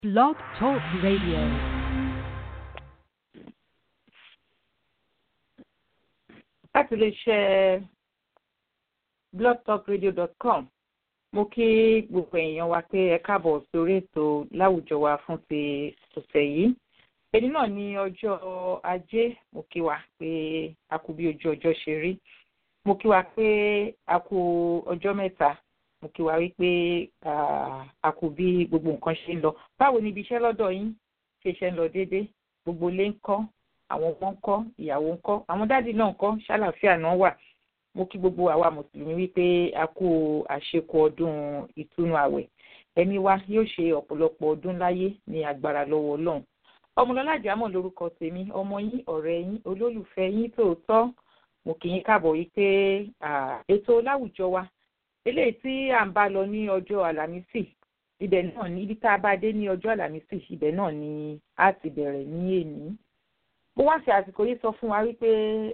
Blog Talk Radio. láti lè ṣe blogtalkradio.com mo kí gbogbo èèyàn wa pé ẹ káàbọ̀ sórí ètò láwùjọ wa fún ti ọ̀sẹ̀ yìí èyí náà ní ọjọ́ ajé mo kí wa pé a kú bí ojú ọjọ́ ṣe rí mo kí wa pé a kú ọjọ́ mẹ́ta mo kí wa wípé a kú bí gbogbo nǹkan ṣe ń lọ báwo ni ibi iṣẹ́ lọ́dọ̀ yín ṣe ṣe ń lọ déédéé gbogbo ilé ń kọ́ àwọn ọmọ ń kọ́ ìyàwó ń kọ́ àwọn dáàdì náà ń kọ́ ṣàlàáfíà náà wà mo kí gbogbo àwa mùsùlùmí wípé a kú àṣekù ọdún ìtúnu àwẹ̀ ẹni wa yóò ṣe ọ̀pọ̀lọpọ̀ ọdún láyé ní agbára lọ́wọ́ ọlọ́run ọmọlọ́lá àjámọ̀ lórúkọ tèmi ọmọ yín ọ̀rẹ́ yín olólùfẹ́ yín tòótọ́ mo kì í káàbọ̀ wípé ètò láwùjọ wa eléyìí tí à ń bá lọ ní ọjọ́ àlàmísì ibẹ̀ náà ní ibi tá a bá dé ní ọjọ́ àlàmísì ibẹ̀ náà ni a ti bẹ̀rẹ̀ ní èní mo wá fi àsìkò yìí sọ fún wa wípé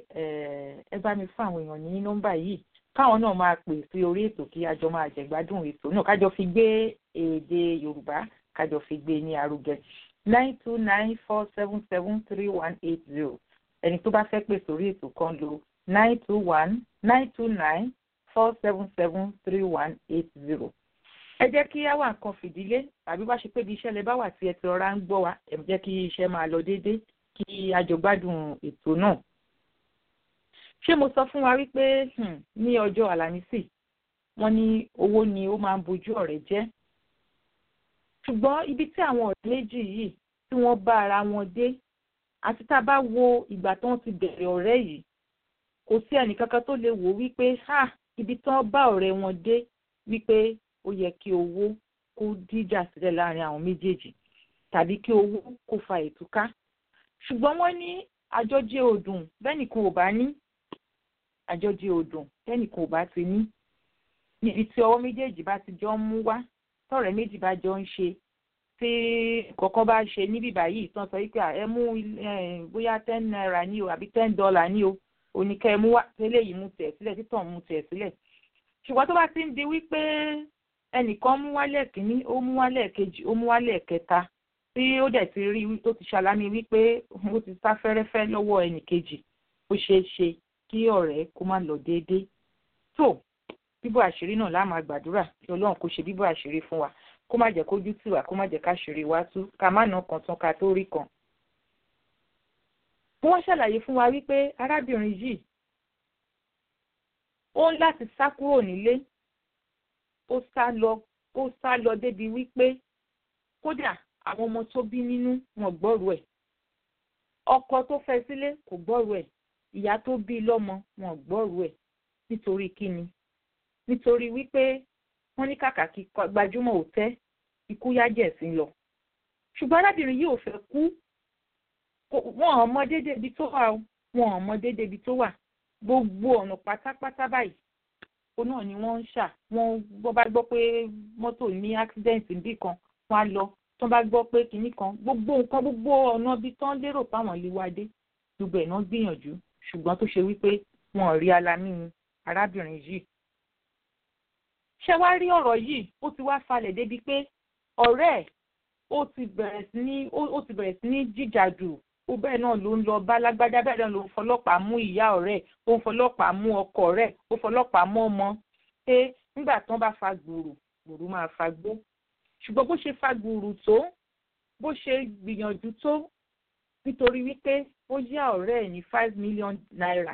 ẹ bá mi fún àwọn èèyàn ní nọ́mbà yìí káwọn náà máa pè sí orí ètò kí a jọ máa jẹ̀gbádùn ètò náà kájọ fi gbé èdè yorùbá kájọ fi gbé ní arugẹ nine two nine four seven seven three one eight zero ẹni tó bá fẹ́ pè sórí ètò kan lo nine two one nine two nine four seven seven three one eight zero ẹ jẹ́ kí á wà nǹkan fìdílé tàbí bá ṣe pé bí iṣẹ́ lẹ bá wà tí ẹ ti rọra ń gbọ́ wa ẹ jẹ́ kí iṣẹ́ máa lọ déédéé kí a jọ gbádùn ètò náà. ṣé mo sọ fún wa wípé ní ọjọ́ àlàmísì wọ́n ní owó ni ó máa ń bojú ọ̀rẹ́ jẹ́. ṣùgbọ́n ibi tí àwọn ọ̀rẹ́ méjì yìí tí wọ́n bá ara wọn dé àti tá a bá wo ìgbà tí wọ́n ti bẹ̀rẹ̀ ọ̀rẹ́ yìí kò sí ẹnìkankan tó lè wò wípé ha ibi tí wọ́n bá ọ̀rẹ́ wọn dé wípé ó yẹ kí owó kó díjà sílẹ̀ láàrin àwọn méjèèjì tàbí kí owó kó fa ìtúká ṣùgbọ́n wọ́n ní àjọjẹ òdùn bẹ́nìkan ò bá ní àjọjẹ òdùn bẹ́nìkan ò bá ti ní níbi tí ọwọ́ méjèèjì bá ti jọ ń mú wá tọ̀rẹ́ méjì bá jọ ń ṣe tí kọ̀ọ̀kan bá ṣe níbí báyìí tán sọ wípé ẹ mú bóyá ten naira ní o àbí ten dollar ní o oníkẹ́ ẹ mú wá tẹ́lẹ̀ yìí mú tẹ̀ sílẹ̀ títàn mú tẹ̀ sílẹ̀ ṣùgbọ́n tó bá ti ń di wípé ẹnìkan mú wálẹ̀ kínní ó mú wálẹ̀ kejì ó mú wálẹ̀ kẹta tí ó dẹ̀ ti rí tó ti ṣàlámì wípé ó ti sá fẹ́rẹ́fẹ́ lọ́wọ́ ẹnì kejì ó ṣeé ṣe kí ọ̀rẹ́ kó má lọ déédéé tó bíbọ̀ àṣírí náà láà máa gbàdúrà kí ọlọ́run kó ṣe bíbọ̀ àṣírí fún wa kó má jẹ́ kójú tì wá kó má jẹ́ káṣírí wá tú ká má nà kan tán ká tó rí kan. mo wá ṣàlàyé fún wa wípé arábìnrin yìí ó ń láti sá kúrò nílé ó sá lọ ó sá lọ débi wípé kódà àwọn ọmọ tó bí nínú wọn gbọ́rù ẹ̀ ọkọ tó fẹ́ sílé kò gbọ́rù ẹ̀ ìyá tó bí lọ́mọ wọn gbọ́rù ẹ̀ nítorí kíni nítorí wípé wọ́n ní kàkà kí gbajúmọ̀ ò tẹ́ ikú yájẹ̀ sí lọ ṣùgbọ́n arábìnrin yìí ò fẹ́ kú wọn ò mọ déédéé ibi tó wà o wọn ò mọ déédéé ibi tó wà gbogbo ọ̀nà pátápátá báyìí ó náà ni wọ́n ń ṣà wọ́n bọ́ bá gbọ́ pé mọ́tò ní accident níbì kan wọ́n á lọ tó bá gbọ́ pé kinní kan gbogbo nǹkan gbogbo ọ̀nà ibi tán lérò páwọn lè wá dé gbogbo ẹ̀ náà gbìyànjú ṣùgbọ́n tó ṣe wípé wọn ò rí alamí arábìnrin yìí. ṣé wàá rí ọ̀rọ̀ yìí ó ti wá falẹ̀ débi pé ọ̀rẹ́ ẹ̀ ó ti bẹ̀rẹ̀ sí ní ó ti bẹ̀rẹ̀ sí ní jìjàdù ó bẹ́ẹ̀ náà ló ń lọ bá lágbádá bẹ́ẹ̀ náà ló ń fọlọ́pàá mú ìyá ọ̀rẹ́ ó ń fọlọ́pàá mú ọkọ rẹ̀ ó fọlọ́pàá mú ọmọ pé nígbà tán bá fa gbòòrò gbòòrò máa fa gbó ṣùgbọ́n bó ṣe fagbùrù tó bó ṣe gbìyànjú tó nítorí wípé ó yá ọ̀rẹ́ ẹ̀ ní five million naira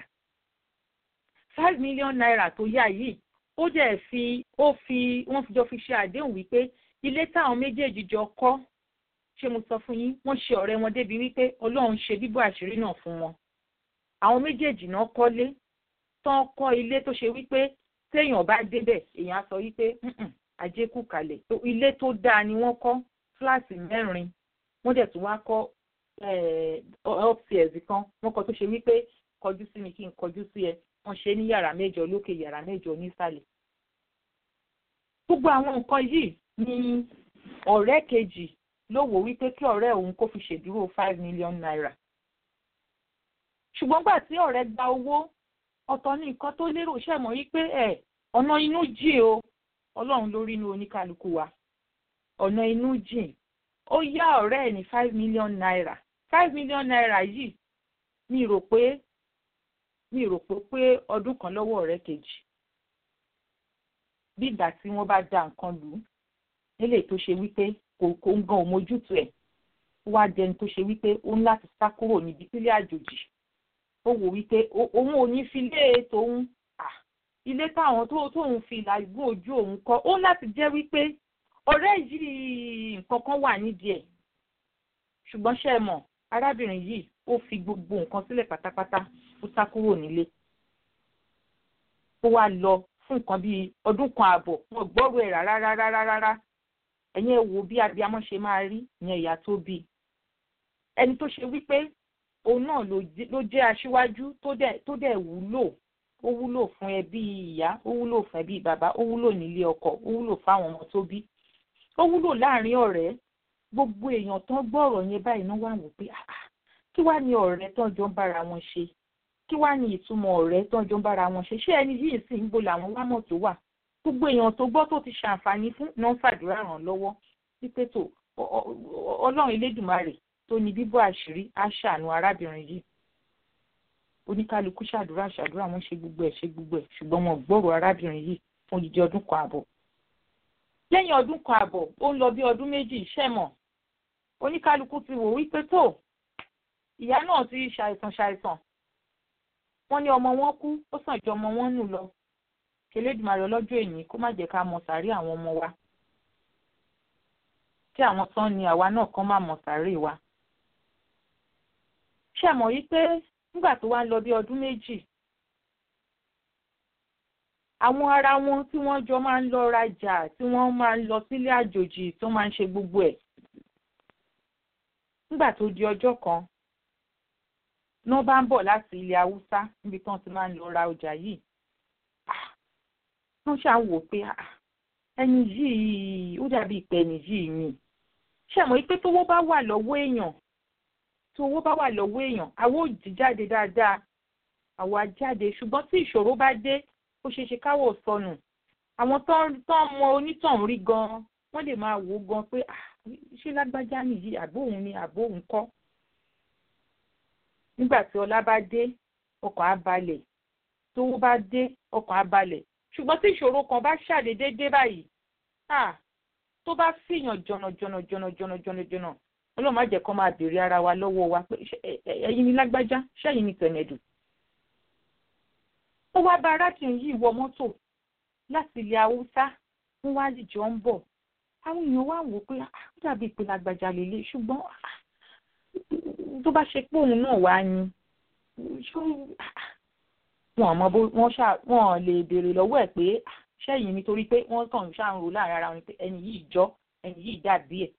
five million naira tó yá yìí ó dẹ̀ fi ó fi wọ́n fi jọ fi ṣe àdéhùn wípé ilé táwọn méjèèjì jọ kọ́ ṣé mo sọ fún yín wọ́n ṣe ọ̀rẹ́ wọn débi wípé ọlọ́run ṣe bíbọ̀ àṣírí náà fún wọn àwọn méjèèjì náà kọ́lé tán kọ́ ilé tó ṣe wípé téèyàn bá débẹ̀ èèyàn á sọ wípé àjẹkù kalẹ̀ ilé tó dáa ni wọ́n kọ́ fúláàsì mẹ́rin wọ́n dẹ̀ tún wá kọ́ upstairs kan wọ́n kọ́ tó ṣe wípé kọjú sí mi kí n kọjú sí ẹ wọ́n ṣe ní yàrá mẹ́jọ lókè yàrá mẹ́jọ nísàlẹ̀. gbogbo àwọn nǹkan yìí ni ọ̀rẹ́ kejì ló wò wípé kí ọ̀rẹ́ òun kó fi ṣèdúró five million naira. ṣùgbọ́n gbà tí ọ̀rẹ́ gba owó ọ̀tọ̀ ní nǹkan tó lérò ṣẹ̀mọ́ wípé ẹ̀ ọ̀nà inú jì o ọlọ́run ló rí inú oníkálukú wa ọ̀nà inú jìn ó yá ọ̀rẹ́ ẹ̀ ní five million naira five million naira yìí mi rò pé mi rò pé pé ọdún kan lọ́wọ́ ọ̀rẹ́ kejì bí ìgbà tí wọ́n bá da nǹkan lù ú nílé tó ṣe wípé kò kò ń gan òmójútó ẹ̀ ó wá jẹni tó ṣe wípé ó ń láti sá kúrò níbi sílé àjòjì ó wò wípé òun ò ní fi lé tòun ilé táwọn tó tóun fi làgùn ojú òun kọ́ ó láti jẹ́ wípé ọ̀rẹ́ yìí nǹkan kan wà nídìí ẹ̀ ṣùgbọ́n ṣe é mọ̀ arábìnrin yìí ó fi gbogbo nǹkan sílẹ̀ pátápátá ó sá kúrò nílé ó wá lọ fún nǹkan bíi ọdún kan ààbọ̀ wọn gbọ́rò ẹ̀ rárá rárá rárá ẹ̀yin ẹ̀ wò bí abiyamọ ṣe máa rí ìyẹn ìyá tó bí ẹni tó ṣe wípé òun náà ló jẹ́ aṣíwájú tó dẹ̀ wúlò ó wúlò fún ẹbí ìyá ó wúlò fún ẹbí bàbá ó wúlò nílé ọkọ ó wúlò fáwọn ọmọ tó bí ó wúlò láàrin ọ̀rẹ́ gbogbo èèyàn tán gbọ́rọ̀ yẹn báyìí náà wà wò pé kí wàá ní ọ̀rẹ́ tán jọ ń bára wọn ṣe kí wàá ní ìtumọ̀ ọ̀rẹ́ tán jọ ń bára wọn ṣe ṣé ẹni yìí sì ń bo làwọn wámọ̀ tó wà gbogbo èèyàn tó gbọ́ tó ti ṣàǹfààní fún náà fàdúrà ràn lọ́wọ́ wípé tó ọlọ́run elédùnmarè tó ní bíbọ́ àṣírí á ṣàánú arábìnrin yìí oníkálukú ṣàdúrà ṣàdúrà wọn ṣe gbogbo ẹ̀ ṣe gbogbo ẹ̀ ṣùgbọ́n wọn gbọ́rọ̀ arábìnrin yìí fún odidi ọdún kan àbọ̀ lẹ́yìn ọdún kan àbọ̀ ó ń lọ bí ọdún méjì ṣẹ̀mọ̀ oníkálukú ti wò wípé tó ìyá náà ti ṣàìsàn ṣàìsàn wọ́n ní ọmọ wọn kú ó sàn ju ọmọ wọn nù lọ kẹlẹ́dùmarè ọlọ́jọ́ èyí kó má jẹ́ ká mọ sàárè àwọn ọmọ wa kí àwọn tán ni àwa náà kàn má mọ sàárè wa ṣẹ̀mọ̀ yìí pé nígbà tó wá ń lọ bí ọdún méjì àwọn ará wọn tí wọ́n jọ máa ń lọ rajà tí wọ́n máa ń lọ sílé àjòjì tó máa ń ṣe gbogbo ẹ̀ nígbà tó di ọjọ́ kan ní wọ́n bá ń bọ̀ láti ilẹ̀ haúsá níbi tí wọ́n ti máa ń lọ ra ọjà yìí wọ́n ṣáà wò pé ẹni yìí ó dàbí ìpẹ́ ẹni yìí ni ṣàmọ́ pé tówó bá wà lọ́wọ́ èèyàn tí owó bá wà lọ́wọ́ èèyàn àwọn ò jí jáde dáadáa àwọn á jáde ṣùgbọ́n tí ìṣòro bá dé ó ṣeé ṣe káwọ̀ sọnù àwọn tó ń mọ onítọ̀hún rí gan-an wọ́n lè máa wò ó gan pé ṣé lágbájá nìyí àbóhùn ni àbóhùn kọ́ nígbà tí ọlá bá dé ọkàn á balẹ̀ tówó bá dé ọkàn á balẹ̀ ṣùgbọ́n tí ìṣòro kan bá ṣàdédé dé báyìí tó bá fìyàn jọ̀nà jọ̀nà jọ̀nà jọ̀nà jọ̀nà jọ̀nà ọlọ́run má jẹ́ kó máa béèrè ara wa lọ́wọ́ wa pé ẹ̀yin ni lágbájá ṣẹ́yìn ni tẹ̀mẹ̀dù. ó wá bá arákùnrin yìí wọ mọ́tò láti ilẹ̀ haúsá wọ́n wá jìjọ ń bọ̀ àwọn èèyàn wá wò pé ó dàbí ìpè lágbájá lélẹ̀ ṣùgbọ́n tó bá ṣe pé òun náà wá ní wọn mọ bó wọn ṣá wọn lè béèrè lọ́wọ́ ẹ̀ pé ṣẹ́yìn nítorí pé wọ́n kàn ń ṣàǹrò láàrin ara wọn pé ẹni yìí jọ ẹni yìí dàbí ẹ̀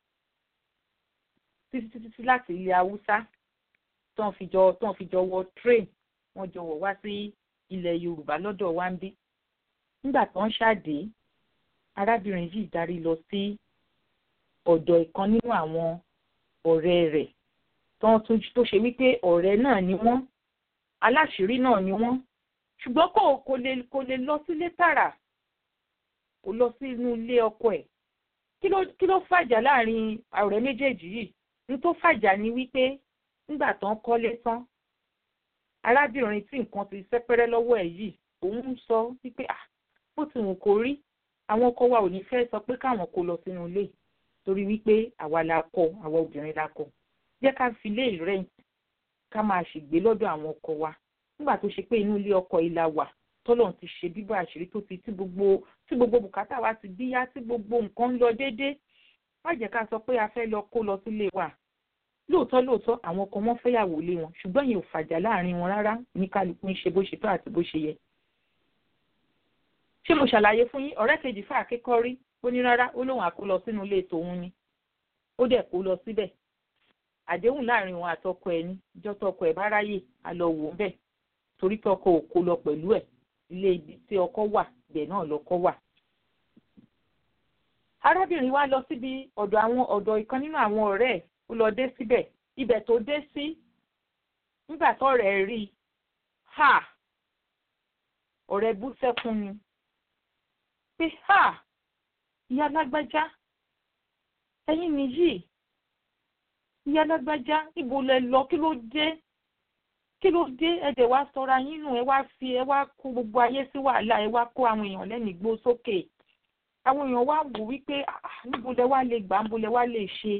títí títí láti ilẹ̀ haúsá tó ń fi jọ tó ń fi jọ wọ train wọ́n jọ wọ̀ wá sí ilẹ̀ yorùbá lọ́dọ̀ wa ń bí nígbà tó ń ṣàdé arábìnrin yìí darí lọ sí ọ̀dọ̀ ìkan nínú àwọn ọ̀rẹ́ rẹ̀ tó ṣe wípé ọ̀rẹ́ náà ni wọ́n aláṣìírí náà ni wọ́n ṣùgbọ́n kò kò lè kò lè lọ sílé tààrà kò lọ sí inú ilé ọkọ ẹ̀ kí ló kí ló fàjà láàrin ọ̀rẹ́ méjèèjì yìí ní tó fàjà ni wípé nígbà tó ń kọ́lé tán arábìnrin tí nǹkan ti sẹ́pẹ́rẹ́ lọ́wọ́ ẹ̀ yìí òun ń sọ wípé ah bó ti wù kó rí àwọn ọkọ wa ò ní fẹ́ sọ pé káwọn kó lọ sínú ilé torí wípé àwa la kọ àwa obìnrin la kọ jẹ́ ká fi lé rẹ́ǹtì ká máa ṣègbé lọ́dọ̀ àwọn ọkọ wa nígbà tó ṣe pé inú ilé ọkọ ìlà wà tọ́lọ́run ti ṣe bíbọ̀ àṣírí tó ti tí gbogbo tí gbogbo bùkátà wa ti bíyá tí gbogbo nǹkan ń lọ déédé má jẹ́ ká sọ pé a fẹ́ lọ kó lọ sílé wa lóòótọ́ lóòótọ́ àwọn ọkọ wọn fẹ́yàwó lé wọn ṣùgbọ́n yẹn ò fàjà láàrin wọn rárá ní kálukú ń ṣe bó ṣe tó àti bó ṣe yẹ. ṣé mo ṣàlàyé fún yín ọ̀rẹ́ kejì fún àkẹ́kọ̀ọ́ rí ó ní rárá ó lóun àkó lọ sínú ilé tòun ni ó dẹ̀ kó lọ síbẹ̀ àdéhùn láàrin wọn àtọkọ ẹ̀ ní ìjọ tọkọ ẹ̀ bá ráyè á lọ wò ó bẹ̀ torí pé ọkọ ò kó lọ pẹ̀lú ẹ̀ ilé ibi tí ọkọ wà ibẹ̀ náà lọkọ wà. arábìnrin wa lọ síbi ọ̀dọ̀ àwọn ọ̀dọ̀ ìkan nínú àwọn ọ̀rẹ́ ẹ̀ ó lọ dé síbẹ̀ ibẹ̀ tó dé sí nígbà tọ́rẹ̀ rí i ha ọ̀rẹ́ bú sẹ́kún ni pé ha ìyá lágbájá ẹ̀yin nìyí ìyá lágbájá ibo lẹ lọ kí ló dé kí ló dé ẹ̀dẹ̀ wá sọra yín nù ẹ wá fi ẹ wá kó gbogbo ayé sí wàhálà ẹ wá kó àwọn èèyàn lẹ́nu igbó sókè àwọn èèyàn wá wò wípé níbo lẹ wá lè gbà níbo lẹ wá lè ṣe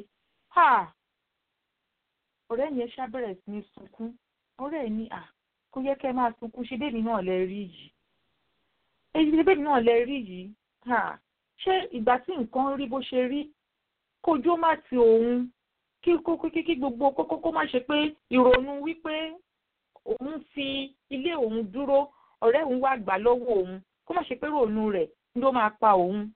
ọ̀rẹ́ yẹn ṣàbẹ̀rẹ̀ sí ní sunkún ọ̀rẹ́ ẹ̀ ní à kó yẹ kẹ́ máa sunkún ṣe bẹ́ẹ̀ náà lẹ rí yìí èyí bẹ́ẹ̀ náà lẹ rí yìí ṣé ìgbà tí nǹkan rí bó ṣe rí kójú ó má ti òun kí kí gbogbo kókó kó má ṣe pé ìrònú wípé òun fi ilé òun dúró ọ̀rẹ́ òun wá gbà lọ́wọ́ òun kó má ṣe pé ìrònú rẹ̀ ló máa pa òun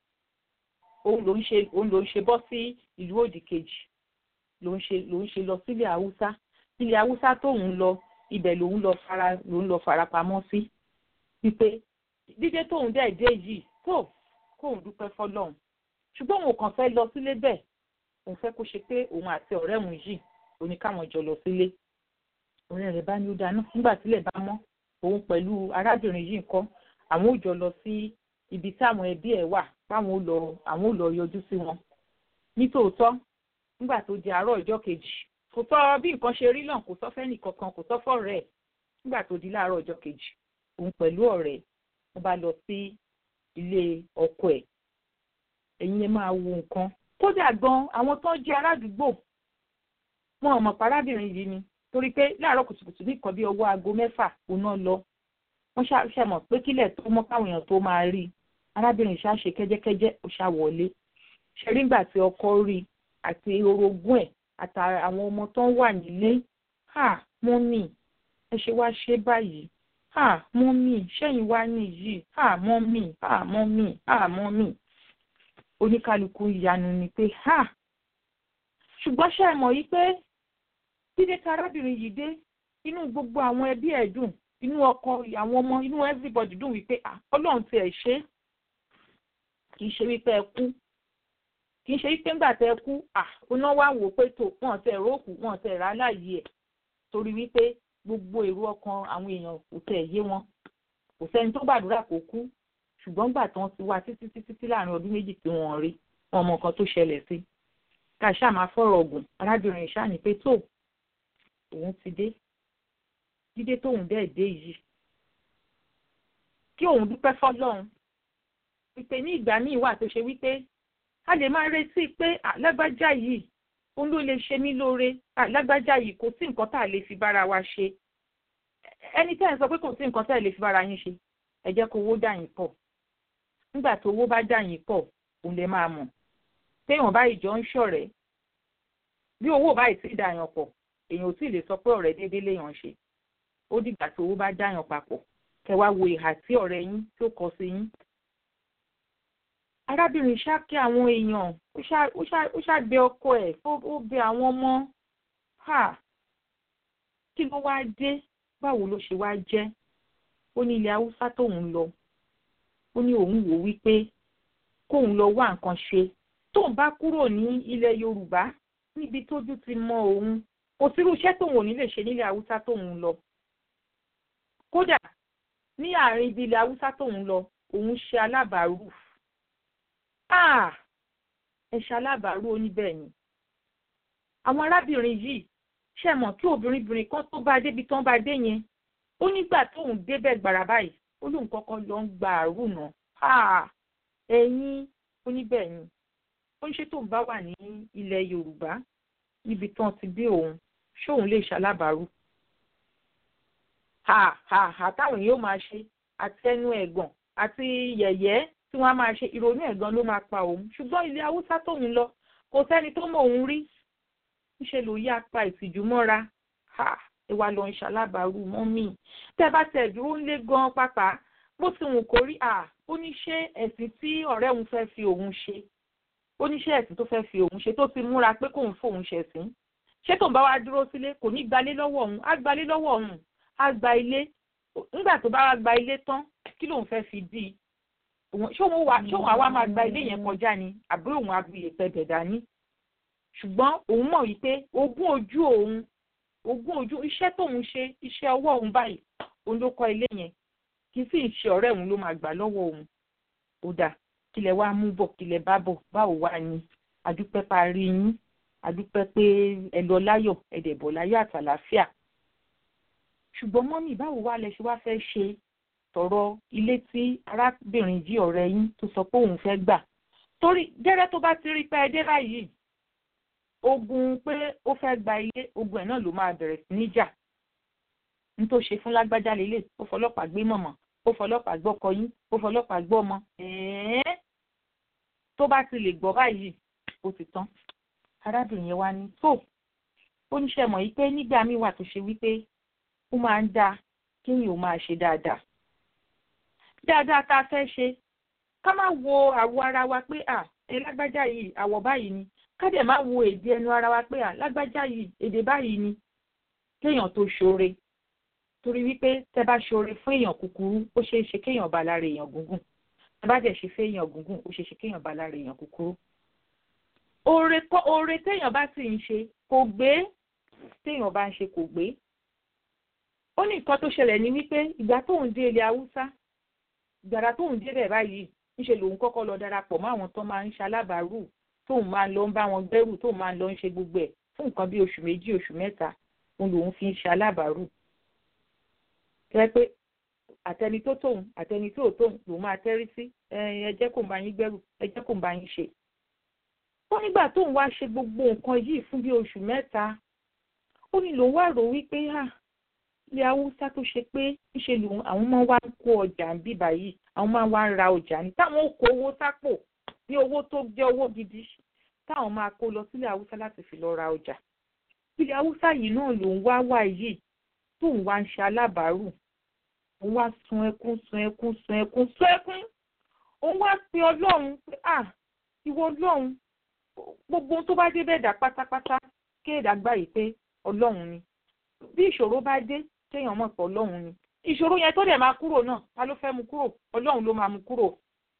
òun ló ń ṣe òun ló ń ṣe bọ́ sí ìlú òdì kejì ló ń ṣe ló ń ṣe lọ sílẹ̀ haúsá ilẹ̀ haúsá tóun lọ ibẹ̀ lòun lọ fara lòun lọ fara pamọ́ sí wípé dídé tóun dẹ̀ dé yìí tó kóun dúpẹ́ fọlọ́run ṣùgbọ́n òun kàn fẹ́ lọ sílé bẹ́ẹ̀ òun fẹ́ kó ṣe pé òun àti ọ̀rẹ́ òun yìí òní káwọn jọ lọ sílé ọ̀rẹ́ rẹ̀ bá ní ó dáná nígbà tílẹ̀ bá mọ́ òun pẹ̀lú arábìnrin yìí ńkọ́ àwọn ò jọ lọ sí ibi tí àwọn ẹbí ẹ̀ wà páwọn ò lọ àwọn ò lọ yọjú sí wọn nítòótọ́ nígbà tó di àárọ̀ ọjọ́ kejì kò sọ bí nǹkan ṣe rí náà kò sọ fẹ́nì kankan kò sọ fọ́rẹ́ ẹ̀ nígbà tó di láàárọ̀ ọjọ́ kejì òun pẹ̀lú ọ̀rẹ́ wọn bá lọ sí ilé ọkọ ẹ̀ ẹ̀yin ẹ máa wo nǹkan kódà gan àwọn tó ń jẹ́ aládùúgbò wọn ò mọ̀ parábìnrin yìí ni torí pé láàárọ̀ kùtùkùtù ní nǹkan bí ọwọ́ aago mẹ́fà òun náà lọ wọ́n ṣàmọ̀ pé kílẹ̀ tó mọ́ káwọn èèyàn tó máa rí arábìnrin ṣáà ṣe kẹ́jẹ́kẹ́jẹ́ ó ṣá wọlé ṣe rí ìgbà tí ọkọ rí àti orogún ẹ̀ àtàrà àwọn ọmọ tó ń wà nílé ha mọ́mì ẹ ṣe wá ṣe báyìí ha mọ́mì ṣẹ́yìn wá nìyí ha mọ́mì ha mọ́mì ha mọ́mì oníkálukú ìyanu ni pé ha ṣùgbọ́n ṣe é mọ̀ yí pé dídé tí arábìnrin yìí dé inú gbogbo àwọn ẹbí ẹ̀ dùn inú ọkọ àwọn ọmọ inú everybody dùn wípé ọlọ́run ti ẹ̀ ṣe kì í ṣe wípé ẹ kú kì í ṣe wípé ńgbà tẹ kú oná wá wò pé tó wọn tẹ róòkù wọn tẹ rà láàyè ẹ torí wípé gbogbo èrò ọkàn àwọn èèyàn kò tẹ yé wọn kò sẹ́ni tó gbàdúrà kó kú ṣùgbọ́n gbà tán ti wá títí títí tí láàrin ọdún méjì tí wọ́n rí wọn mọ nǹkan tó ṣẹlẹ̀ sí ká ṣáà máa fọ̀rọ̀ ọ̀gùn arábìnrin ṣáà ní pé tó òun ti dé dídé tóun dẹ̀ dé yìí kí òun dúpẹ́ fọlọ́run wípé ní ìgbà míì wà tó ṣe wípé a lè máa retí pé lágbájá yìí òun ló lè ṣe mí lóore lágbájá yìí kò sí nǹkan tá a lè fi bára wa ṣe ẹni tẹ́ ẹ̀ sọ pé kò sí nǹkan tá a lè fi bára yín ṣe ẹ jẹ́ kó owó dà yín pọ̀ nígbà tó owó bá dà yín pọ̀ òun lè máa mọ̀ téèyàn báyìí jọ ń ṣọ̀rẹ́ bí owó báyìí sì dà yàn pọ̀ èèyàn ò tí ì lè sọ pé ọ̀rẹ́ déédéé léèyàn ṣe ó dìgbà tí owó bá dà yàn papọ̀ kẹ́ wá wo ìhà tí ọ̀rẹ́ yín tó kọ sí yín arábìnrin ṣáàkì àwọn èèyàn ó ṣàgbé ọkọ ẹ̀ ó bẹ àwọn ọmọ kí ló wá dé báwo ló ṣe wá jẹ́ ó ní ilẹ̀ haúsá tóun lọ ó ní òun wò wípé kóun lọ wá nǹkan ṣe tóun bá kúrò ní ilẹ̀ yorùbá níbi tójú ti mọ òun kò sírú iṣẹ́ tóun ò ní lè ṣe nílẹ̀ haúsá tóun lọ kódà ní àárín ibi ilẹ̀ haúsá tóun lọ òun ṣe alábàárù ẹ ṣe alábàárù oníbẹ̀ ni àwọn arábìnrin yìí ṣe mọ̀ kí obìnrin kan tó bá débi tán bá dé yẹn ó nígbà tóun débẹ̀ gbàrà báyìí ó lóun kọ́kọ́ lọ ń gba àrùn náà ẹ̀yin oníbẹ̀ ni ó ń ṣe tóun bá wà ní ilẹ̀ yorùbá níbi tán ti bí òun ṣóun lè ṣalábàárù ha ha ha táwọn èèyàn máa ṣe àti ẹnu ẹ̀gàn àti yẹ̀yẹ́ tí wọ́n á máa ṣe ìrònú ẹ̀gàn ló máa pa òun ṣùgbọ́n ilé haúsá tóun lọ kò sẹ́ni tó mọ̀ òun rí ńṣe ló yá pa ìtìjú mọ́ra ha ìwà lọ ń ṣalábàárù mọ́mì tẹ́ bá tẹ̀ dúró ńlé gan pápá bó ti wù kó rí à ó ní ṣé ẹ̀sìn tí ọ̀rẹ́ òun fẹ́ fi òun ṣe ó ní ṣé ẹ̀sìn tó fẹ́ fi òun ṣe tó ti múra pé kóun fóun ṣẹ̀sìn ṣé tóun bá wá dúró sílé kò ní gbalé lọ́wọ́ òun á gbalé lọ́wọ́ òun á gba ilé nígbà tó bá wá gba ilé tán kí lòun fẹ́ fi dí i ṣé òun wà ṣé òun àwa máa gba ilé yẹn kọjá ni àbí òun abiyè pẹ̀bẹ̀ dání ṣùgbọ́n òun mọ̀ wípé ogún ojú òun ogún ojú iṣẹ́ tóun ṣe iṣẹ́ ọwọ́ òun báyìí òun ló kọ́ ilé yẹn kì í sì ṣe ọ̀rẹ́ òun ló máa gbà lọ́wọ́ òun ó dà kílẹ̀ wá mú bọ̀ kílẹ̀ bá bọ̀ báwo wá ni àdúpẹ́ parí yín àdúpẹ́ pé ẹ lọ láyọ̀ ẹ dẹ̀ bọ̀ láyọ̀ àtàlàáfíà ṣùgbọ́n mọ́mì báwo wá lẹ ṣe wá fẹ́ ṣe tọ̀rọ̀ ilé tí arábìnrin jí ọ̀rẹ́ yín tó sọ pé òun fẹ́ gbà torí gẹ́rẹ́ tó bá ti rí pé ẹ dé báyìí ogun pé ó fẹ́ gba ilé ogun ẹ̀ náà ló máa bẹ̀rẹ̀ sí ní jà ní tó ṣe fún lágbájá lélẹ̀ ó fọlọ́pàá gbé mọ̀mọ́ ó fọlọ́pàá gbọ́kọ yín ó fọlọ́pàá gbọ́ ọmọ ẹ̀ẹ́ tó bá ti lè gbọ́ báyìí ó ti tán arábìnrin yẹn wá ní tó ó ní ṣe mọ̀ yìí pé nígbà míì wà tó ṣe wípé ó máa ń dáa kéèyàn ó máa ṣe dáadáa dáadáa tá a fẹ́ ṣe ká má wo àwọ̀ ara wa pé à ẹ lágbájá yìí àwọ̀ báyìí ni ká dẹ̀ má wo èdè ẹnu ara wa pé à lágbájá yìí èdè báyìí ni kéèyàn tó ṣoore torí wípé tẹ bá ṣoore fún èèyàn kúkúrú ó ṣeé ṣe kéèyàn bá lára èèyàn gúngùn tẹ bá dẹ̀ ṣe fún èèyàn gúngùn ó ṣeé ṣe kéèyàn bá lára èèyàn kúkúrú. oore kọ́ oore téèyàn bá sì ń ṣe kò gbé téèyàn bá ń ṣe kò gbé. ó ní nǹkan tó ṣẹlẹ̀ ní wípé ìgbà tóun dé ilẹ̀ haúsá ìgbàrà tóun dé bẹ̀ báyìí ńṣe lòun kọ́kọ́ lọ darapọ̀ mọ́ àwọn tó máa ń ṣalábàárù tóun máa ń lọ ń bá wọn gbẹ́rù tóun máa ń lọ ń ṣe gbogbo ẹ̀ fún nǹkan bí oṣù méjì oṣù mẹ́ta òun lòun fi ń ṣalábàárù jẹ́ pé àtẹni tó tóun àtẹni tó tóun lòun máa tẹ́rí sí ẹ jẹ́ kó ń bá yín gbẹ́rù ẹ jẹ́ kó ń bá yín ṣe. ó nígbà tóun wá ṣe gbogbo nǹkan yìí fún bí oṣù mẹ́ta ó ní lòun wá rò wípé à ilé haúsá tó ṣe pé ńṣe lòun àwọn máa wá ń kó ọjà ń bíbà yìí àwọn máa wá ń ra ọjà ní táwọn ó kó owó sápò ní owó tó jẹ́ owó gidi táwọn máa kó lọ sílé haúsá láti fi lọ ra ọjà ilé haúsá yìí náà lòun wá wà yìí tóun wá ń ṣe alábàárù òun wá sun ẹkún sun ẹkún sun ẹkún sun ẹkún òun wá pe ọlọ́run pé à ìwọ ọlọ́run gbogbo tó bá dé bẹ́ẹ̀ dà pátápátá kéèdà gbà yìí pé ọlọ́run ni bí ìṣòro bá dé kéèyàn mọ̀ pé ọlọ́run ni ìṣòro yẹn tó dẹ̀ máa kúrò náà ta ló fẹ́ mu kúrò ọlọ́run ló máa mu kúrò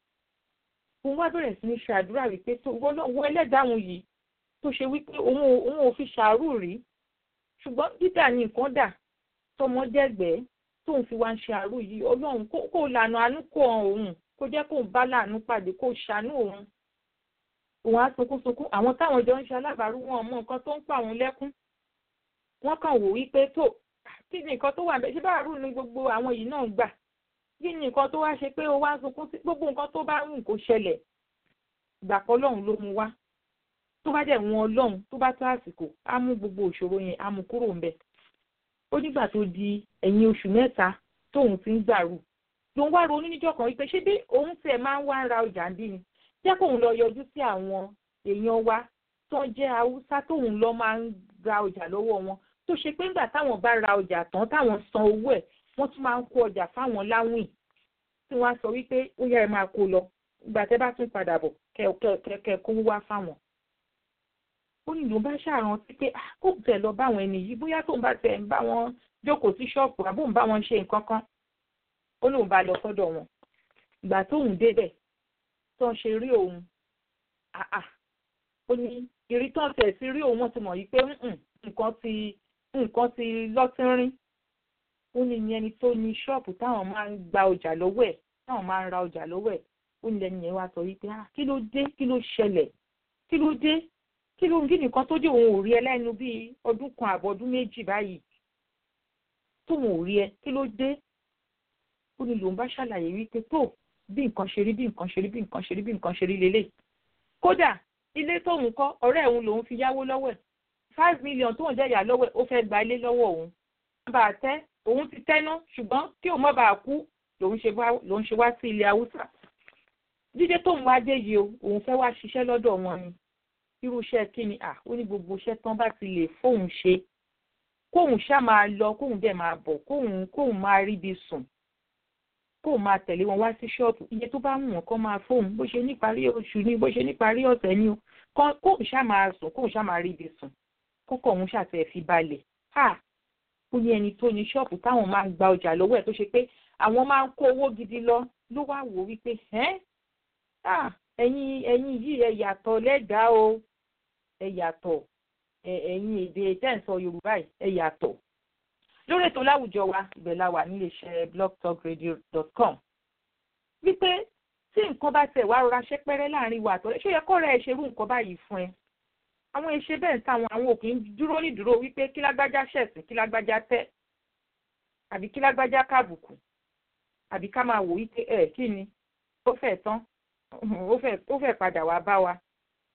òun wá bẹ̀rẹ̀ sí ní ṣe àdúrà wípé tó wọ ẹlẹ́dàáhùn yìí tó ṣe wípé òun ò fi ṣàárù rí ṣùgbọ́n dídà ni nǹkan dà tọmọdẹ́gbẹ́ tóun fi wá ń ṣe àárò yìí ọlọ́run kó lànà àánú kó hàn òun kó jẹ́ kóun bá láàánú pàdé kó ṣàánú òun òun á sunkún sunkún àwọn táwọn jọ ń ṣe alábàárù wọn mọ nǹkan tó ń pa òun lẹ́kún wọ́n kàn wò wípé tó kí ni nǹkan tó wà bẹ́ẹ̀ ṣé báàrù ni gbogbo àwọn yìí náà gbà kí ni nǹkan tó wá ṣe pé ó wá sunkún sí gbogbo nǹkan tó bá wù kó ṣẹlẹ̀ ìgbàpọ̀ ọlọ́run ló mú wá tó bá dẹ̀ wọn ọlọ́run tó bá tó àsìkò á mú gbogbo òṣòro yẹn á mú kúrò ńbẹ̀ ó nígbà tó di ẹ̀yìn oṣù mẹ́ta tóun ti ń gbàrú lòun wá ronú níjọ́ kan wípé ṣé bí òun tiẹ̀ máa ń wá ra ọjà ń bí ni jẹ́ kóun lọ yọjú sí àwọn èèyàn wa tó ń jẹ́ haúsá tóun lọ máa ń ra ọjà lọ́wọ́ wọn tó ṣe pé nígbà táwọn bá ra ọjà tán táwọn san owó ẹ̀ wọ́n tún máa ń kó ọjà fáwọn láwìn tí wọ́n á sọ wípé ó yá ẹ máa kó lọ ìgbà tẹ́ bá tún padà bọ̀ kẹ́ kó wá fáwọn ó ní ló bá ṣàrántí pé kó tẹ̀ lọ bá àwọn ẹni yìí bóyá tóun bá tẹ̀ ń bá wọn jókòó sí ṣọ́ọ̀pù àbóun bá wọn ṣe nǹkan kan ó lóun bá lọ sọ́dọ̀ wọn ìgbà tóun débẹ̀ tó ń ṣe rí òun ó ní ìrí tó ń tẹ̀ sí rí òun wọ́n ti mọ̀ yìí pé nǹkan ti nǹkan ti lọ́tínrín ó ní ìyẹn ni tó ní ṣọ́ọ̀pù táwọn máa ń gba ọjà lọ́wọ́ ẹ̀ táwọn máa ń ra ọjà lọ́wọ́ ẹ̀ ó ní lẹ́nu yẹn wá sọ wípé kí ló dé kí ló ṣẹlẹ̀ kí ló dé kí ló ń kí nìkan tó dé òun ò rí ẹ lẹ́nu bíi ọdún kan àbọ̀ ọdún méjì báyìí tóun ò rí ẹ kí ló dé ó ní lòun bá ṣàlàyé wípé tó bí nǹkan ṣe rí bí nǹkan ṣe rí bí nǹkan ṣe rí bí nǹkan ṣe rí lélẹ̀ kódà ilé tóun kọ́ ọ̀rẹ́ òun lòun fi yáwó lọ́wọ́ ẹ̀ five million tóun jẹ́ ìyá lọ́wọ́ ẹ̀ ó fẹ́ gba ilé lọ́wọ́ òun bá a tẹ́ òun ti tẹ́ná ṣùgbọ́n kí òun má bàa kú lòun ṣe wá sí ilé haúsá dídé tóun wá dé yìí o òun fẹ́ wá ṣiṣẹ́ lọ́dọ̀ wọn ni irú iṣẹ́ kí ni à ó ní gbogbo iṣẹ́ tán bá ti lè fóun ṣe kóun ṣá máa lọ kóun dẹ̀ máa bọ̀ kóun kóun máa ríbi sùn kóun máa tẹ̀lé wọn wá sí ṣọ́ọ̀bù iye tó bá wù wọ́n kọ́ máa fóun bó ṣe níparí oṣù ni bó ṣe níparí ọ̀sẹ̀ ni o kóun ṣá máa sùn kóun ṣá máa ríbi sùn kókò òun ṣàtẹ̀ fi balẹ̀ à ó ní ẹni tó ní ṣọ́ọ̀bù táwọn máa ń gba ọjà lọ́wọ́ ẹ̀ tó ṣe pé àwọn máa ń kó owó gidi lọ ló wá wò wípé ẹ́ ẹ̀yin ẹ̀yin yìí ẹ yàtọ̀ lẹ́dàá o ẹ yàtọ̀ ẹ̀yin èdè tẹ́ǹsọ yorùbá ẹ yàtọ̀ lórí ètò láwùjọ wa ibẹ̀ la wà níléeṣẹ́ blogtalkradio.com wípé tí nǹkan bá tẹ̀ wá rọra ṣẹ́pẹ́rẹ́ láàrin wa àtọ̀rẹ́ ṣé yẹ kọ́ rẹ̀ ṣerú nǹkan báyìí fún ẹ àwọn ìṣe bẹ́ẹ̀ ń táwọn àwọn òkè ń dúró nídúró wípé kí lágbájá ṣẹ̀sìn kí lágbájá tẹ́ àbí kí lágbájá kábùkù àbí ká máa wò wípé ẹ kí ni ó fẹ́ tán ó fẹ́ padà wá bá wa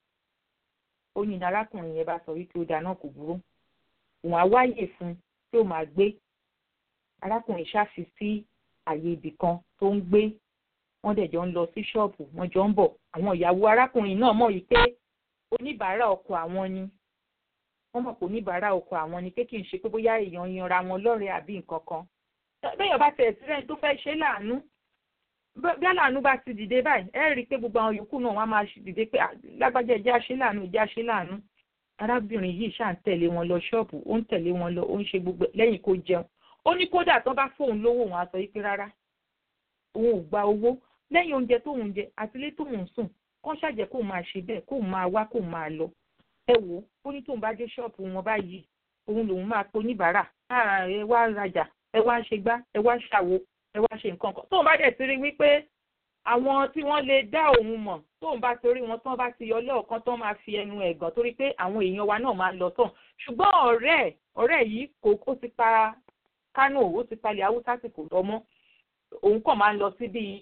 ó ní arákùnrin yẹn bá sọ wípé ó dáná kò burú òun á wáyè fún tí ó máa gbé arákùnrin ṣáfi sí àyè ibì kan tó ń gbé wọ́n dẹ̀ jọ ń lọ sí ṣọ́ọ̀bù wọ́n jọ ń bọ̀ àwọn ìyàwó arákùnrin náà mọ̀ wípé oníbàárà ọkọ àwọn ni wọ́n mọ̀ pé oníbàárà ọkọ àwọn ni pé kì í ṣe pé bóyá èèyàn yanra wọn lọ́rẹ̀ẹ́ àbí nǹkan kan bẹ́ẹ̀ bá tẹ̀ sílẹ̀ tó fẹ́ ṣe láàánú bí aláàánú bá ti dìde báyìí ẹ rí i pé gbogbo àwọn yòókù náà wọ́n á máa dìde pé lágbájá ẹjẹ́ àṣẹ láàánú ẹjẹ́ àṣẹ láàánú arábìnrin yìí ṣáà ń tẹ̀lé wọn lọ ṣọ́ọ̀bù ó ń tẹ̀lé wọn lọ ó ń ṣe gbogbo lẹ́yìn kó jẹun ó ní kódà tó bá fóun lówó òun á sọ yìí pé rárá òun ò gba owó lẹ́yìn oúnjẹ tóun jẹ àtìlé tóun sùn kán ṣàjẹ́ kóun máa ṣe bẹ́ẹ̀ kóun máa wá kóun máa lọ ẹ wò ó ní tóun bá dé ṣọ́ọ̀bù wọn báyìí òun lòun máa pe oníbàárà ẹ wá rajà ẹ wá ṣe gbá ẹ wá ṣàwo ẹ wá ṣe nǹkan kan tóun bá dẹ̀ ti rí wípé àwọn tí wọ́n lè dá òun mọ̀ tóun bá torí wọn tán bá ti yọ lọ́ọ̀kan tán máa fi ẹnu ẹ̀gàn torí pé àwọn èèyàn wa náà máa lọ tán ṣùgbọ́n ọ̀rẹ́ ọ̀rẹ́ yìí kò ó ti pa Kánò ó ti palẹ̀ haúsá sì kò lọ mọ́ òun kàn máa ń lọ sí bíi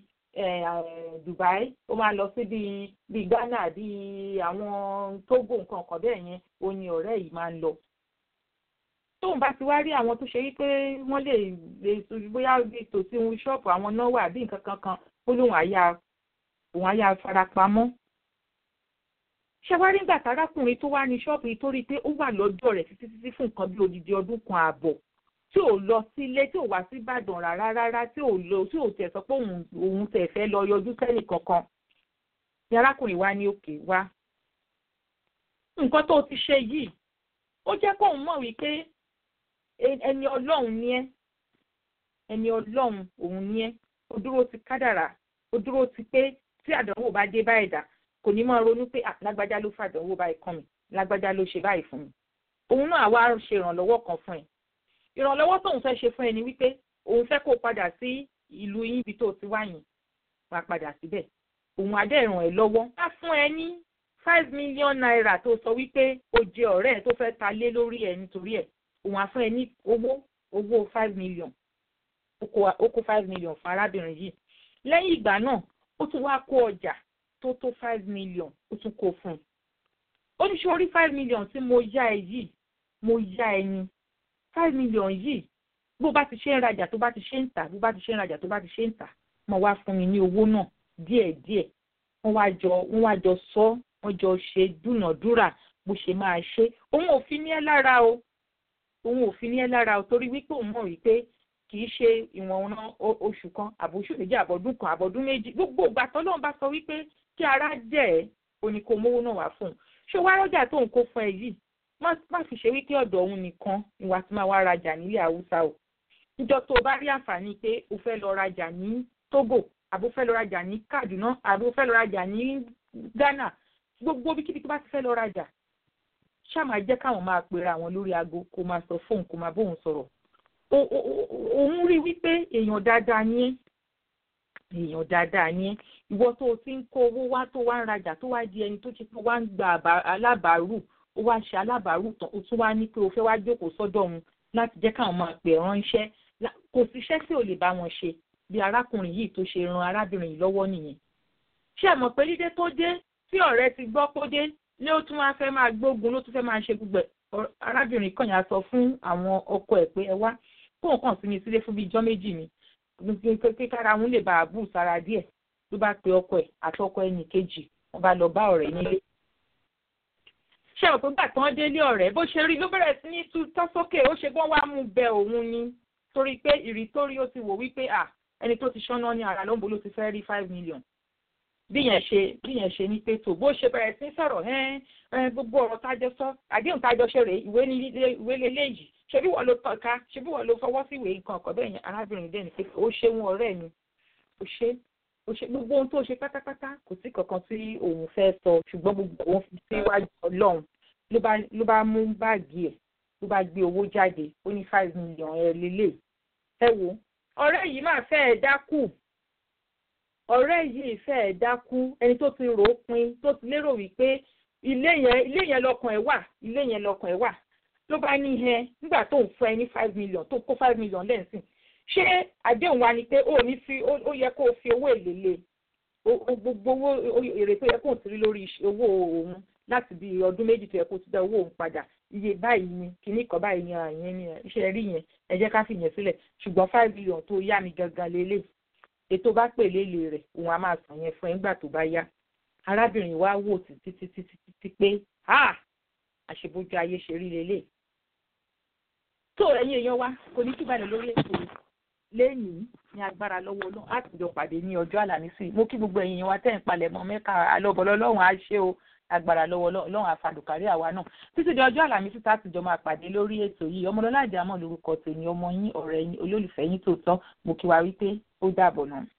Dubai ó máa ń lọ sí bíi bíi Ghana bíi àwọn Togo nǹkan kan bẹ́ẹ̀ yẹn ó ní ọ̀rẹ́ yìí máa ń lọ tóun bá ti wá rí àwọn tó ṣe wípé wọ́n lè lè bóyá bíi tòsí ohun ṣọ́ọ̀bù àwọn náà wà bí nǹkan kankan ó lóun àyà òun àyà farapamọ́. ṣẹ́wárí ńgbà tárákùnrin tó wá ní ṣọ́ọ̀bù yìí tó rí i pé ó wà lọ́dọ̀ rẹ̀ títí títí fún nǹkan bí odidi ọdún kan ààbọ̀ tí ò lọ sílé tí ò wá sí Ìbàdàn rárá rárá tí ò lọ tí ò tẹ̀ sọ pé òun tẹ̀ fẹ́ lọ yọjú sẹ́nì kankan. ní arákùnrin wa ní òkè wá. nǹkan tó ti ṣe yìí ó jẹ́ kóun mọ̀ wípé ẹni ọlọ́run ni ẹ́ ẹni ọlọ́run òun ni ẹ́ ó dúró ti kádàrà ó dúró ti pé tí àdánwò bá dé bá ẹ̀dá kò ní máa ronú pé lágbájá ló fàdánwò báyìí kàn mí lágbájá ló ṣe báyìí fún mi òun náà wá ṣe ìrànlọ́wọ́ kan fún ẹ ìrànlọ́wọ́ tóun fẹ́ ṣe fún ẹ ni wípé òun fẹ́ kó o padà sí ìlú yín ibi tó ti wá yẹn wá padà síbẹ̀ òun adé ràn ẹ́ lọ́wọ́ á fún ẹ ní five million naira tó sọ wípé o jẹ ọ̀rẹ́ ẹ tó fẹ́ ta lé lórí ẹ nítorí ẹ òun á fún ẹ ní owó owó five million ó kó five million fún arábìnrin yìí lẹ́yìn ìgbà náà ó tún wá kó ọjà tó tó five million ó tún kó fún un ó ní ṣe orí five million tí mo yá ẹ yìí mo yá ẹ ní five million yìí bó bá ti ṣe ń rajà tó bá ti ṣe ń tà bó bá ti ṣe ń rajà tó bá ti ṣe ń tà mo wá fún mi ní owó náà díẹ̀díẹ̀ wọ́n wá jọ wọ́n wá jọ sọ wọ́n jọ ṣe dúnàdúrà bó ṣe máa ṣe òun ò fi ní ẹ lára o òun ò fi ní ẹ lára o torí wípé òun mọ̀ wípé kì í ṣe ìwọ̀n ọ̀nà oṣù kan àbóṣù méjì àbọ̀dún kan àbọ̀dún méjì gbogbo ìgbà tọ́lọ́run bá sọ wípé kí ara jẹ́ ẹ̀ òní kò mówó náà wá fún un ṣé wàá rọ́jà tó ń kó fún ẹ yìí má fi ṣe wípé ọ̀dọ̀ òun nìkan ìwà tí máa wá rajà nílẹ̀ haúsá o níjọ́ tó o bá rí àǹfààní pé o fẹ́ lọ rajà ní Togo àbó fẹ́ lọ rajà ní Kaduna àbó fẹ́ lọ rajà ní Ghana gbogbo bíkíbi tó bá ti fẹ́ lọ rajà ṣáà máa jẹ́ káwọn máa pera àwọn lórí aago kó máa sọ fóun kó máa bóun sọ̀rọ̀ òun rí wípé èèyàn dáadáa ní ẹ́ èèyàn dáadáa ní ẹ́ ìwọ tó o ti ń kó owó wá tó wá ń rajà tó wá di ẹni tó ti pé wá ń gba alábàárù ó wá ṣe alábàárù tán ó tún wá ní pé o fẹ́ wá jókòó sọ́dọ̀ òun láti jẹ́ káwọn máa pè ránṣẹ́ kò síṣẹ́ tí ò lè bá wọn ṣe bí arákùnrin yìí tó ṣe ran arábìnrin yìí lọ́wọ́ nìyẹn ṣé ẹ mọ̀ pé dídé tó dé tí ọ̀rẹ́ ti gbọ́ kó dé lé ó tún wá fẹ́ máa gbógun ló tún fẹ́ máa ṣe gbogbo arábìnrin kan yà sọ fún àwọn ọkọ ẹ̀ pé ẹ wá kó nǹkan sí mi sílé fún bíi ijọ́ méjì ni pé kára òun lè bá a bù sára díẹ̀ ló bá pe ọkọ ẹ̀ àti ọkọ ẹnì kejì wọ́n bá lọ bá ọ̀rẹ́ nílé. ṣé o pé gbà tán délé ọ̀rẹ́ bó ṣe rí ló bẹ̀rẹ̀ sí ní tú tọ́ sókè ó ṣe gbọ́n wá mú bẹ òun ni torí pé ìrì tó rí ó ti wò wípé à ẹni tó ti ṣáná ní ara lóńgbò ló ti fẹ́ rí five million bí yẹn ṣe bí yẹn ṣe ní pẹ̀tò bó ṣe bẹ̀rẹ̀ sí sọ̀rọ̀ ẹ́n gbogbo ọ̀rọ̀ tájọ sọ àdéhùn tájọ ṣe rèé ìwé ní ìwé lélẹ́yìí ṣebí wọ́n ló tọ́ka ṣebí wọ́n ló fọwọ́ sí ìwé nǹkan ọ̀kọ̀ bẹ́ẹ̀ yẹn arábìnrin dẹ́ni pé ó ṣe wọn ọ̀rẹ́ mi ó ṣe ó ṣe gbogbo ohun tó ṣe pátápátá kò sí kankan tí òun fẹ́ sọ ṣùgbọ́n gbogbo òun fi síwájú ọlọ́run ló bá ló bá mú báàgì ẹ̀ ló bá gbé owó jáde ó ní five million ẹ lélẹ̀ ẹ wo ọ̀rẹ́ yìí máa fẹ́ ẹ dákù ọ̀rẹ́ yìí fẹ́ẹ̀ dákú ẹni tó ti rò ó pin tó ti lérò wípé ilé yẹn ilé yẹn lọkàn ẹ̀ wà ilé yẹn lọkàn ẹ̀ wà ló bá ní ẹ nígbà tó ń fún ẹ ní five million tó kó five million lẹ́sìn ṣé àdéhùn wa ni pé ó ní fi ó yẹ kó o fi owó èlé lé gbogbo owó èrè tó yẹ kó o ti rí lórí owó òun láti bí ọdún méjì tó yẹ kó o ti dá owó òun padà iye báyìí ni kìíní kan báyìí ni àyẹn ni iṣẹ́ rí yẹn ẹ jẹ́ ká fi yẹn sílẹ̀ ṣùgbọ́n five million tó yá mi gangan lélẹ̀ ètò bá pè lélẹ̀ rẹ̀ òun á máa sàn yẹn fún ẹ nígbà tó bá yá arábìnrin wa wò títí títí títí pé àṣebójú ayé ṣe rí lélẹ̀ tó ẹ̀yin èèyàn wa kò ní kíbalẹ̀ lórí ètò lẹ́yìn ní agbára lọ́wọ́ náà á ti jọ pàdé ní ọjọ́ àlàmísì mo kí gbogbo ẹ̀yin wa tẹ́ ń palẹ̀mọ́ mẹ́ka alọ́bọ̀lọ́ lọ́hùn á ṣe o agbára lọ́wọ́ lọ́hùn àfàdùkárí àwa náà títí di ọjọ́ àlàmísì tá a ti jọ máa pàdé lórí ètò yìí ọmọlọ́lá àjàmọ́ lórúkọ tèmi ọmọ yín ọ̀rẹ́ yín olólùfẹ́ yín tòótọ́ mo kí wa wípé ó dàbọ̀ náà.